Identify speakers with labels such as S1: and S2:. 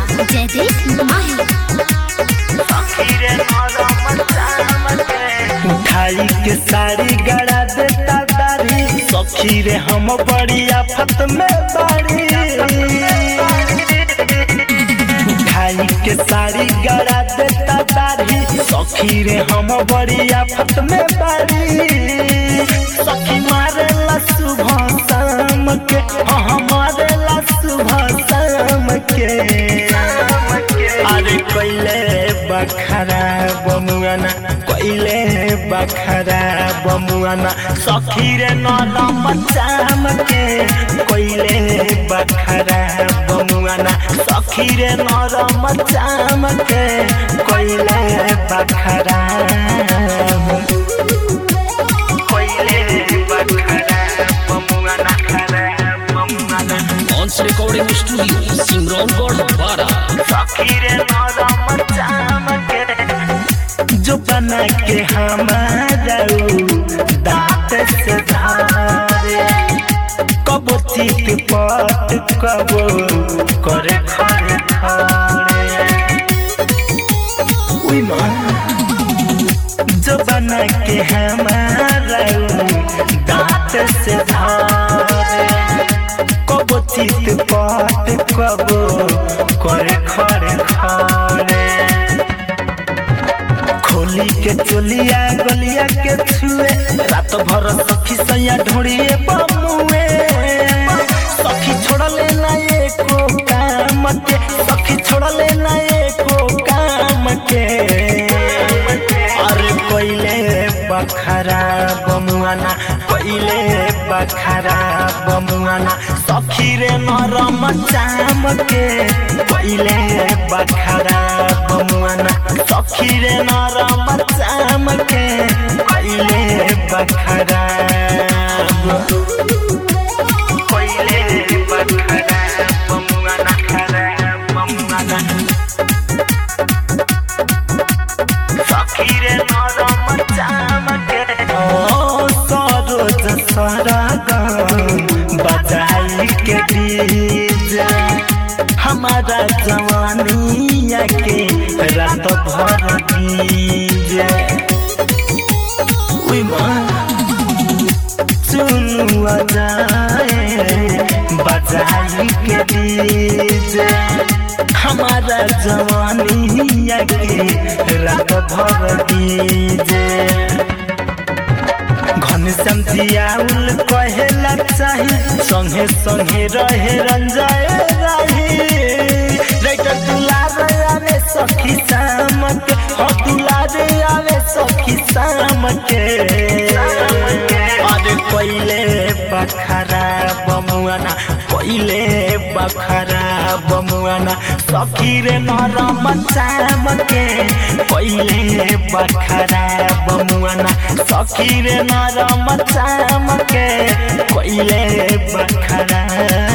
S1: जयदीप माही
S2: उठाई के साड़ी गड़ा देता दारी सखी रे हम बड़ी आफत में बाड़ी उठाई के साड़ी गड़ा देता दारी सखी रे हम बड़ी आफत में बाड़ी सखी मारे ला सुबह शाम के हाँ हमारे ला सुबह शाम के अरे कोइले बखरा बमुआना कोइले बखरा बमुआना सखी रे नरम चाम के कोइले बखरा बमुआना सखी रे नरम चाम के कोइले बखरा कोइले बखरा बमुआना खरा बमुआना
S3: ऑन्स रिकॉर्डिंग स्टूडियो सिमरौनगढ़ बारा
S2: सखीरे नरम चामके जो बना के हमारा दांत से धारे कब चित पट कब करे खरे खरे उई माँ जो बना के हमारा दांत से धारे कब चित पट कब करे खरे खरे खोली के चोलिया गलिया के छुए रात भर सखी सैया ढोड़िए बमुए सखी छोड़ले ना एको काम के सखी छोड़ले ना एको काम के अरे कोइले बखरा बमुआना कोइले बखरा बमुआना सखी रे नरम चाम के कोइले बखरा बमुआना सखी रे नरम चाम के कोइले बखरा कोइले बखरा बमुआना खरा बमुआना सखीरे नरम चामके ओ सरोज सरगम बजाई के डीजे हमारा जवानिया के रात भर डीजे उई माँ चुनुआ जाए बजाई के डीजे हमारा जवानिया के रात भर डीजे घन समझियाउल कहेला चाही संगे संगे रहे रंजाए राही राइटर दुलार आवे सखी शाम के हो दुलार आवे सखी शाम के अरे कोइले बखरा बमुआना कोइले बखरा बमुआना सखी रे नरम चाम के कोइले बखरा बमुआना सखी रे नरम चाम के कोइले बखरा